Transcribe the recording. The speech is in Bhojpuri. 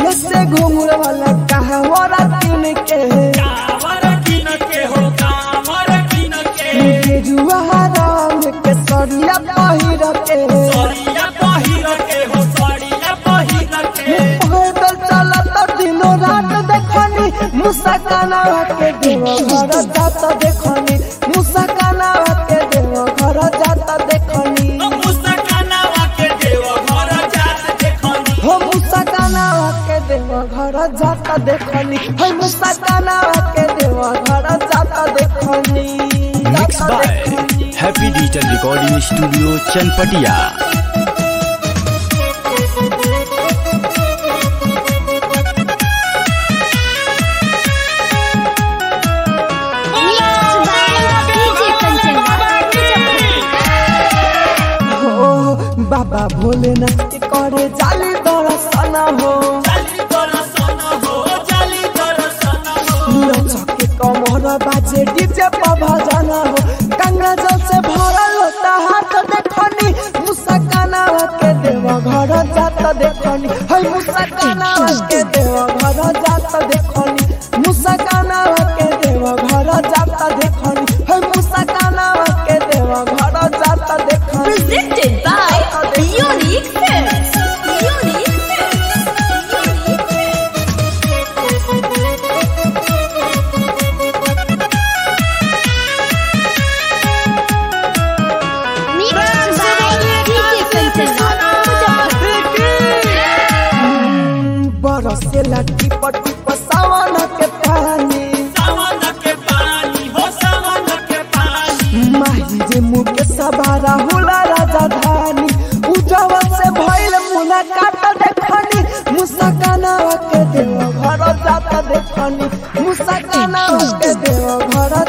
विदेश से घूमर वाला कहवरा किन के कावर किन के हो कावर किन के गेरुआ राम के सरिया पहिर के सरिया पहिर के हो सरिया पहिर के पैदल चलत दिनो रात देखनी मुसकाना के देव घर जात देखनी मुसकाना के देव घर जात देखनी मुस्कानावा के देव घर जात देखनी हो मुसकाना के देव घर जात देखनी हो मुसकाना के देव घर जात देखनी मिक्स जात बाय देखनी। Happy digital recording studio Chanpatia हो बाबा भोलेनाथ के करे जाली दर्शन हो जाली दर्शन हो जाली दर्शन हो लचके कमर बाजे डीजे पर भजन हो गंगा जल से भरल होता हाथ देखनी मुसकाना के देव घर जात देखनी है मुसकाना के देव घर जात देखनी मुसकाना के देव घर जात देखनी है मुसकाना के देव घर जात देखनी Presented by Unique Films. Unique Films. Unique बरसे लट्टी पट्टी पसावन के पानी सावन के पानी हो सावन के पानी माही रे मुके सवारा होला राजधानी उजवा से भइल मुलाकात देखनी मुसकाना के देव घर जात देखनी मुसकाना के देव घर